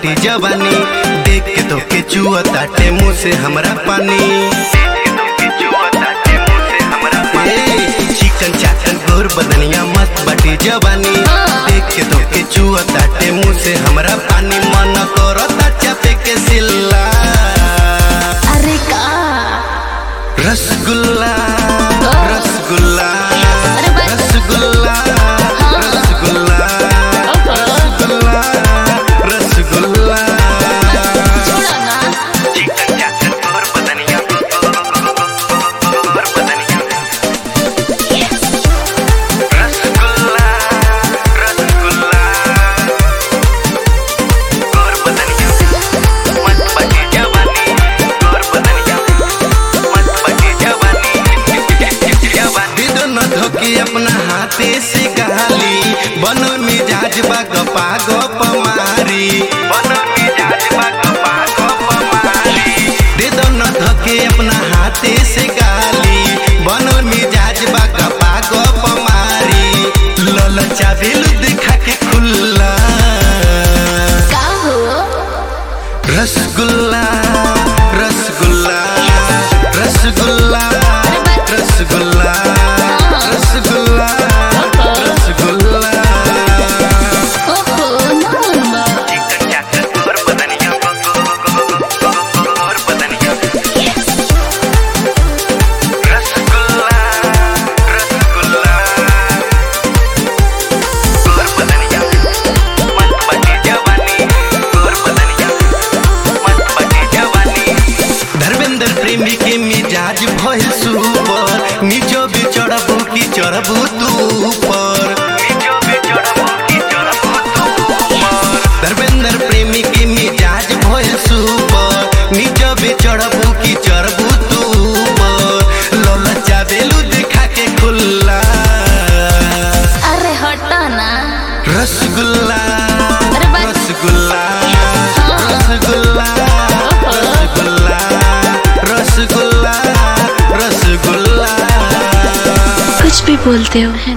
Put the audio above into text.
बाटी जवानी देख के तो के चुआ ताटे मुंह से हमरा पानी ए, चिकन चाकन गोर बदनिया मस्त बाटी जवानी देख के तो के चुआ ताटे मुंह से हमरा पानी मन करता चापे के सिल्ला अरे का रसगुल्ला रसगुल्ला अरे बस। रसगुल्ला रसगुल्ला रसगुल्ला रसगुल्ला छोड़ो ना चिकन चाकन गोर बदनिया गोर बदनिया रसगुल्ला रसगुल्ला गोर बदनिया मत बाटी जवानी गोर बदनिया मत बाटी जवानी जवानी दोनों धोके अपना हाथे से गाली बनो मिजाज बा गपा गप मारी बनो मिजाज बा गपा गप मारी दे दोनों धोके अपना हाथे से गाली बनो मिजाज बा गपा गप मारी ललचा बेलू दिखा के खुल्ला का हो रसगुल्ला रसगुल्ला रसगुल्ला रसगुल्ला रसगुल्ला रसगुल्ला ओहो ना चिकन चाकन गोर बदनिया गोर बदनिया रसगुल्ला रसगुल्ला गोर बदनिया मत बची जवानी गोर बदनिया मत बची जवानी धर्मेंद्र प्रेमी के मिजाज भइल सुपर नीचो भी चढ़बू की चढ़बू तू ऊपर नीचो भी चढ़बू की चढ़बू तू ऊपर धर्मेंद्र प्रेमी के मिजाज भइल सुपर नीचो भी चढ़बू की चढ़बू तू ऊपर ललचा बेलू दिखा के खुल्ला अरे हटो ना रसगुल्ला अरे बस। रसगुल्ला रसगुल्ला रसगुल्ला रसगुल्ला रसगुल्ला कुछ भी बोलते हो